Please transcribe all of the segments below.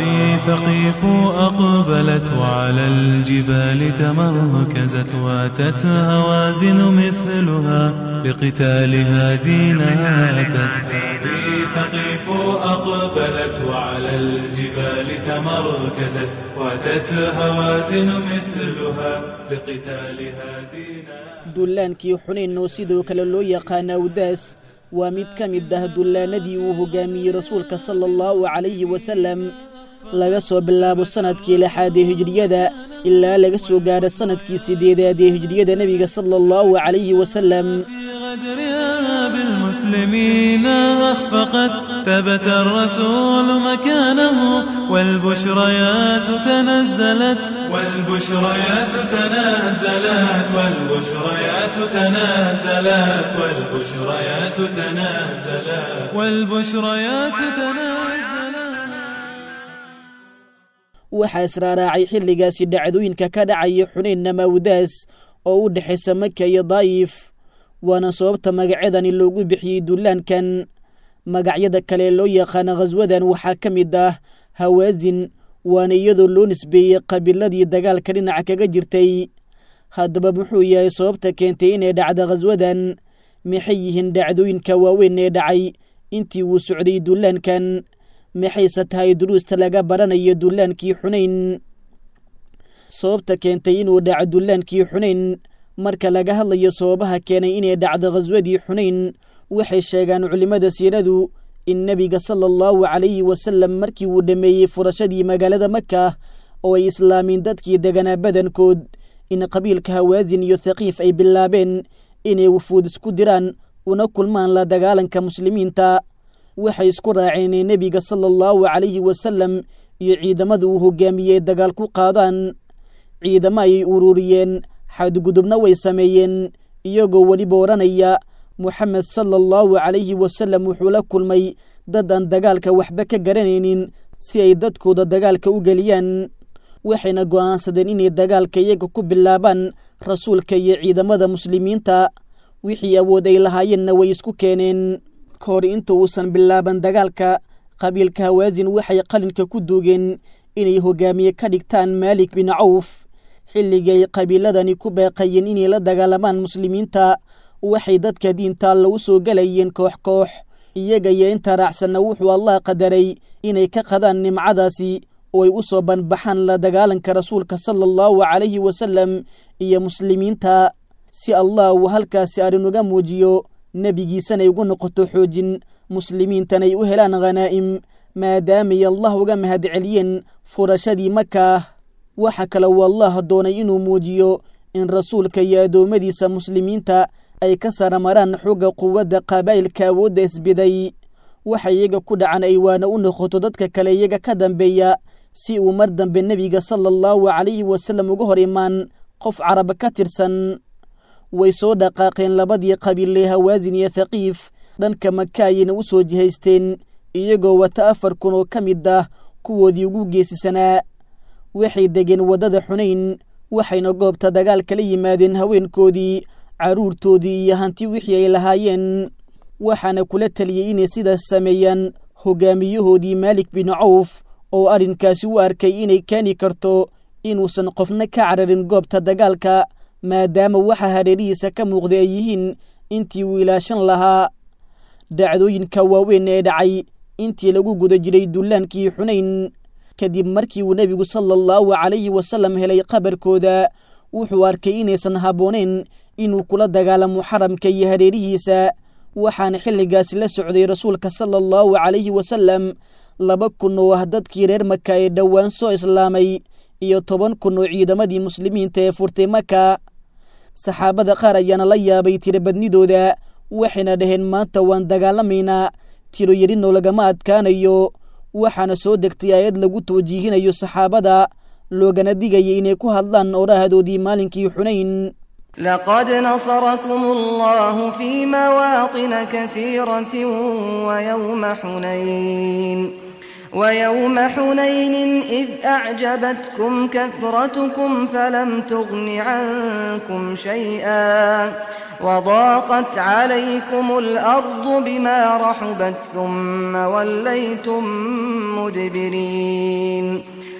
هذه ثقيف أقبلت وعلى الجبال تمركزت واتت هوازن مثلها لقتالها دينها أتت هذه ثقيف أقبلت وعلى الجبال تمركزت واتت هوازن مثلها لقتالها دينها dullaankii xunayn oo sidoo kale loo yaqaana awdaas waa mid ka mid ah dullaanadii uu hogaamiyey rasuulka sala allahu calayhi wasallam laga soo bilaabo sannadkii lixaad ee hijriyada ilaa laga soo gaadha sannadkii siddeedaad ee hijriyada nebiga sala allahu calayhi wasallam غدرها بالمسلمين أخفقت ثبت الرسول مكانه والبشريات تنزلت والبشريات تنازلت والبشريات تنازلت والبشريات تنازلت والبشريات تنازلت waxaa israaraacay xilligaasi dhacdooyinka ka dhacaya xunayn namawdaas oo u dhexaysa maka iyo daa'if waana sababta magacyadani loogu bixiyey dullaankan magacyada kale loo yaqaana khaswadan waxaa ka mid ah hawaasin waana iyadoo loo nisbeeyey qabiiladii dagaalka dhinaca kaga jirtay haddaba muxuu yahay sababta keentay inay dhacda khaswadan maxay yihiin dhacdooyinka waaweyn ee dhacay intii uu socday dullaankan maxayse tahay duruusta laga baranayo dullaankii xunayn sababta keentay inuu dhaco dullaankii xunayn marka laga hadlayo sababaha keenay inay dhacdo khaswadii xunayn waxay sheegaan culimmada siiradu in nebiga sala allahu calayhi wasallam markii uu dhammeeyey furashadii magaalada maka oo ay islaamiin dadkii deganaa badankood in qabiilka hawaasin iyo thaqiif ay bilaabeen inay wufuud isku diraan una kulmaan la dagaalanka muslimiinta waxay isku raaceen inay nebiga sala allahu calayhi wasallam iyo ciidamada uu hogaamiyey dagaal ku qaadaan ciidamo ayay ururiyeen xadgudubna way sameeyeen iyagoo weliba odhanaya moxamed sala allahu calayhi wasallam wuxuu la kulmay dad aan dagaalka waxba ka garanaynin si ay dadkooda dagaalka u geliyaan waxayna go'aansadeen inay dagaalka iyaga ku bilaabaan rasuulka iyo ciidamada muslimiinta wixii awood ay lahaayeenna way isku keeneen ka hor inta uusan bilaaban dagaalka qabiilka hawaasin waxay qalinka ku duugeen inay hogaamiye ka dhigtaan maalik bin cawf xilligii ay qabiiladani ku beeqayeen inay la dagaalamaan muslimiinta waxay dadka diinta alla u soo gelayeen koox koox iyaga iyo inta raacsanna wuxuu allah qadaray inay ka qadaan nimcadaasi oo ay u soo banbaxaan la dagaalanka rasuulka sala allahu calayhi wasallam iyo muslimiinta si allah uu halkaasi arrinuga muujiyo nebigiisanay ugu noqoto xoojin muslimiintanay u helaan khanaa'im maadaamay allah uga mahadceliyeen furashadii maka waxa kale uu allah doonay inuu muujiyo in rasuulka iyo addoommadiisa muslimiinta ay ka saramaraan xogga quwadda qabaa'ilka awoodda isbiday waxa iyaga ku dhacan ay waana u noqoto dadka kale iyaga ka dambeeya si uu mar dambe nebiga sala allahu calayhi wasallam uga hor imaan qof carab ka tirsan way soo dhaqaaqeen labadii qabiilee hawaasin iyo thaqiif dhanka maka ayayna u soo jihaysteen iyagoo wata afar kun oo ka mid ah kuwoodii ugu geesisanaa waxay degeen waddada xunayn waxayna goobta dagaal kala yimaadeen haweenkoodii carruurtoodii iyo hanti wixii ay lahaayeen waxaana kula teliyey inay sidaas sameeyaan hogaamiyahoodii maalik bin cawf oo arrinkaasi u arkay inay keeni karto inuusan qofna ka cararin goobta dagaalka maadaama waxa hareerihiisa ka muuqday ay yihiin intii uu ilaashan lahaa dhacdooyinka waaweyn ee dhacay intii lagu guda jiray dullaankii xunayn kadib markii uu nebigu sala allahu calayhi wasallam helay qabarkooda wuxuu arkay inaysan habbooneyn inuu kula dagaalamo xaramka iyo hareerihiisa waxaana xilligaasi la socday rasuulka sala allahu calayhi wasallam laba kun oo ah dadkii reer maka ee dhowaan soo islaamay iyo toban kun oo ciidamadii muslimiinta ee furtay maka saxaabada qaar ayaana la yaabay tirobadnidooda waxayna dhaheen maanta waan dagaalamaynaa tiro yarinoo lagama adkaanayo waxaana soo degtay aayad lagu tawjiihinayo saxaabada loogana digaya inay ku hadlaan orahadoodii maalinkii xunayn لقد نصركم الله في مواطن كثيرة ويوم حنين ويوم حنين إذ أعجبتكم كثرتكم فلم تغن عنكم شيئا وضاقت عليكم الأرض بما رحبت ثم وليتم مدبرين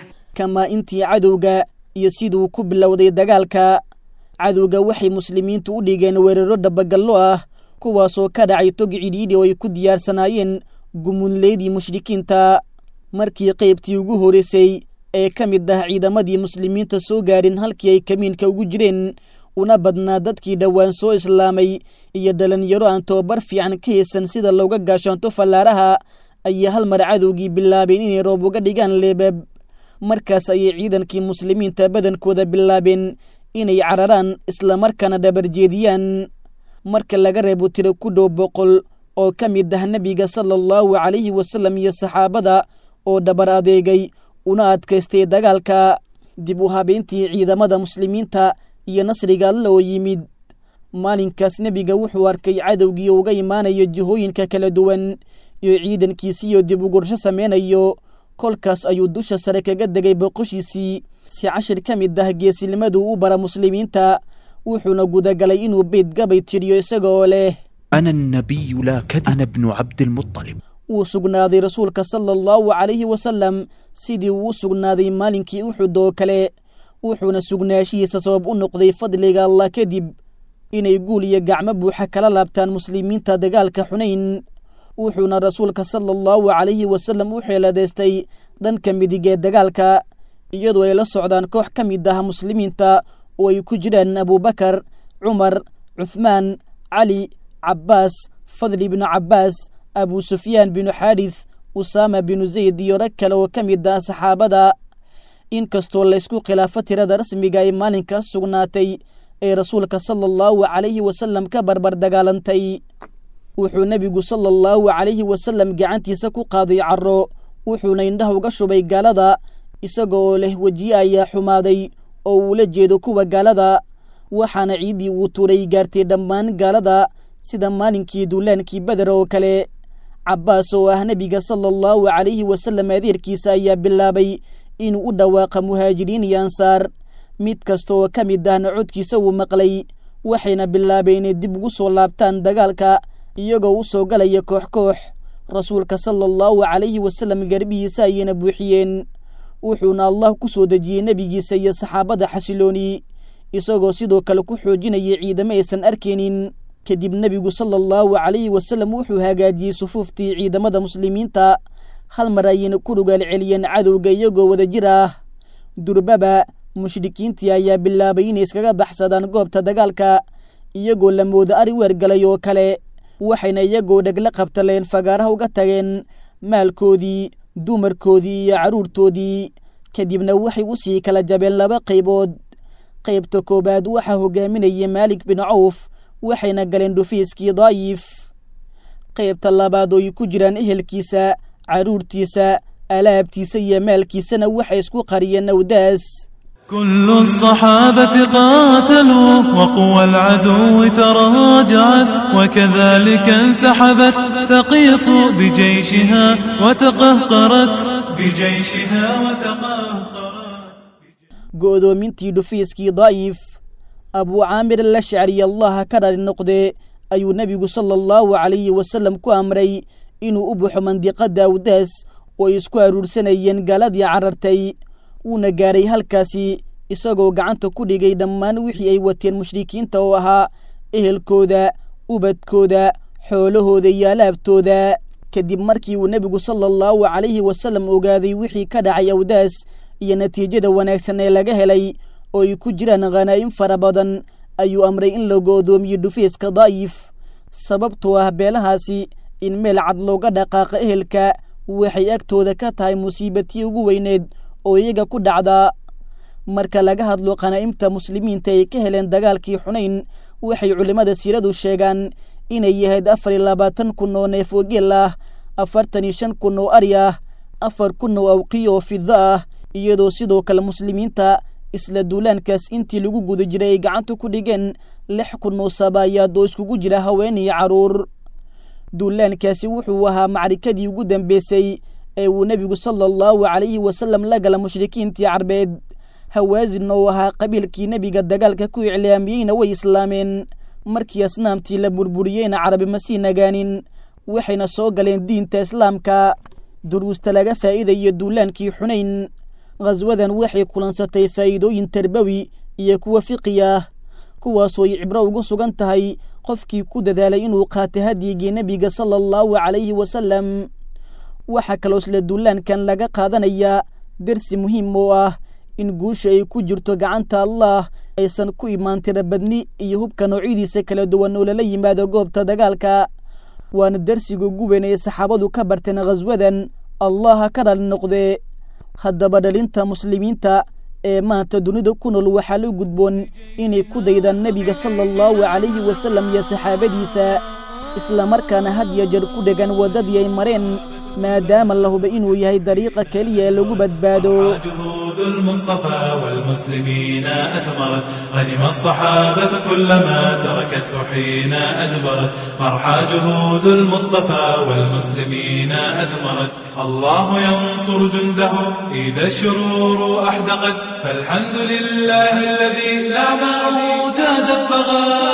kamaa intii cadowga iyo siduu ku bilowday dagaalka cadowga waxay muslimiintu u dhigeen weeraro dhabagallo ah kuwaasoo ka dhacay tog cidhiidhi oo ay ku diyaarsanaayeen gumunleydii mushrikiinta markii qaybtii ugu horraysay ee ka mid ah ciidamadii muslimiinta soo gaadhin halkii ay kamiinka ugu jireen una badnaa dadkii dhowaan soo islaamay iyo dhalinyaro aan tobabar fiican ka haysan sida looga gaashaanto fallaaraha ayaa hal mar cadowgii bilaabeen inay roob uga dhigaan leebab markaas ayay ciidankii muslimiinta badankooda bilaabeen inay cararaan islamarkaana dhabarjeediyaan marka laga reebo tiro ku dhow boqol oo ka mid ah nebiga sala allahu calayhi wasallam iyo saxaabada oo dhabar adeegay una adkaystay dagaalka dib u habeyntii ciidamada muslimiinta iyo nasriga alla oo yimid maalinkaas nebiga wuxuu arkay cadowgii uga imaanayo jihooyinka kala duwan iyo ciidankiisiiyo dib ugursho sameynayo kolkaas ayuu dusha sare kaga degay boqoshiisii si cashir ka mid ah geesinimaduu u bara muslimiinta wuxuuna gudagalay inuu beyd gabay tidhiyo isaga oo leh أنا النبي لا كذب أنا ابن عبد المطلب wuu sugnaaday rasuulka sala allahu calayhi wasalam sidii uu u sugnaaday maalinkii uxud oo kale wuxuuna sugnaashihiisa sabab u noqday fadliga allah kadib inay guul iyo gacmo buuxa kala laabtaan muslimiinta dagaalka xunayn wuxuuna rasuulka sala allahu calayhi wasalam u xeeladaystay dhanka midig ee dagaalka iyadoo ay la socdaan koox ka mid ah muslimiinta oo ay ku jiraan abubakar cumar cuthmaan cali cabbaas fadli binu cabbaas abu sufyaan binu xaadits usaama binu zayd iyo rag kale oo ka mid ah saxaabada inkastoo laysku khilaafo tirada rasmiga ay maalinkaas sugnaatay ee rasuulka sala allahu calayhi wasalam ka barbar dagaalantay wuxuu nebigu sala allahu calayhi wasalam gacantiisa ku qaaday carro wuxuuna indhaha uga shubay gaalada isaga oo leh wejiye ayaa xumaaday oo uula jeedo kuwa gaalada waxaana ciiddii uu tuuray gaartay dhammaan gaalada sida maalinkii duulaankii beder oo kale cabbaas oo ah nebiga sala allahu calayhi wasalam adeerkiisa ayaa bilaabay inuu u dhawaaqa muhaajiriin iyo ansaar mid kasta oo ka mid ahna codkiisa uu maqlay waxayna bilaabeen inay dib ugu soo laabtaan dagaalka iyagoo u soo galaya koox koox rasuulka sala allahu calayhi wasalam garbihiisa ayayna buuxiyeen wuxuuna allah ku soo dejiyey nebigiisa iyo saxaabada xasilooni isagoo sidoo kale ku xoojinayay ciidamo aysan arkaynin kadib nebigu sala allahu calayhi wasalam wuxuu hagaajiyey sufuuftii ciidamada muslimiinta hal mar ayayna ku dhugaal celiyeen cadowga iyagoo wada jir ah durbaba mushrikiintii ayaa bilaabay inay iskaga baxsadaan goobta dagaalka iyagoo la mooda ari weergalay oo kale waxayna iyagoo dhegla qabtaleen fagaaraha uga tageen maalkoodii dumarkoodii iyo carruurtoodii kadibna waxay u sii kala jabeen laba qaybood qaybta koowaad waxaa hogaaminayay maalik bin cawf waxayna galeen dhufiiskii daayif qaybta labaad oo ay ku jiraan ehelkiisa carruurtiisa alaabtiisa iyo maalkiisana waxay isku qariyeen awdaas كل الصحابة قاتلوا وقوى العدو تراجعت وكذلك انسحبت ثقيف بجيشها وتقهقرت بجيشها وتقهقرت go'doomintii dhufiiskii daa'if abuu caamir alashcari allaha ka dhali noqde ayuu nebigu sala allahu calayhi wasalam ku amray inuu u baxo mandiqadda awdaas oo ay isku aruursanayeen gaaladii carartay wuuna gaaray halkaasi isagoo gacanta ku dhigay dhammaan wixii ay wateen mushrikiinta oo ahaa ehelkooda ubadkooda xoolahooda iyo alaabtooda kadib markii uu nebigu sala allahu calayhi wasalam ogaaday wixii ka dhacay awdaas iyo natiijada wanaagsan ee laga helay oo ay ku jiraan khanaa'im fara badan ayuu amray in la go'doomiyo dhufiiska daa'if sababtoo ah beelahaasi in meel cad looga dhaqaaqa ehelka waxay agtooda ka tahay musiibatii ugu weyneed oo iyaga ku dhacdaa marka laga hadlo khanaa'imta muslimiinta ay ka heleen dagaalkii xunayn waxay culimmada siiradu sheegaan inay yahayd afar iyo labaatan kun oo neef oo geel ah afartan iyo shan kun oo ari ah afar kun oo awqiyo oo fida ah iyadoo sidoo kale muslimiinta isla duulaankaas intii lagu guda jiray ay gacanta ku dhigeen lix kun oo sabaayaad oo iskugu jira haween iyo carruur duulaankaasi wuxuu ahaa macrikadii ugu dambeysay ee uu nebigu sala allahu calayhi wasalam la gala mushrikiintii carbeed hawaasin oo ahaa qabiilkii nebiga dagaalka ku iclaamiyeyna way islaameen markii asnaamtii la burburiyeyna carabi ma sii nagaanin waxayna soo galeen diinta islaamka duruusta laga faa'iidayo duulaankii xunayn khaswadan waxay kulansatay faa'iidooyin tarbawi iyo kuwa fiqi ah kuwaasoo ay cibro ugu sugan tahay qofkii ku dadaalay inuu qaata hadyigii nebiga sala allahu calayhi wasalam waxaa kaloo isla duulaankan laga qaadanayaa dersi muhiim oo ah in guusha ay ku jirto gacanta allah aysan ku imaan tirabadni iyo hubka noocyadiisa kala duwan oo lala yimaado goobta dagaalka waana dersiga ugu weyn ee saxaabadu ka barteen khaswadan allaha ka dhali noqdee haddaba dhalinta muslimiinta ee maanta dunida ku nool waxaa la gudboon inay ku daydaan nebiga sala allahu calayhi wasalam iyo saxaabadiisa islamarkaana had ya jeer ku dhegan waddadii ay mareen maadaama la huba inuu yahay dariiqa keliya ee lagu badbaado جهود المصطفى والمسلمين أثمرت غنم الصحابة كلما تركته حين أدبرت مرحى جهود المصطفى والمسلمين أثمرت الله ينصر جنده إذا الشرور أحدقت فالحمد لله الذي لا موت دفغت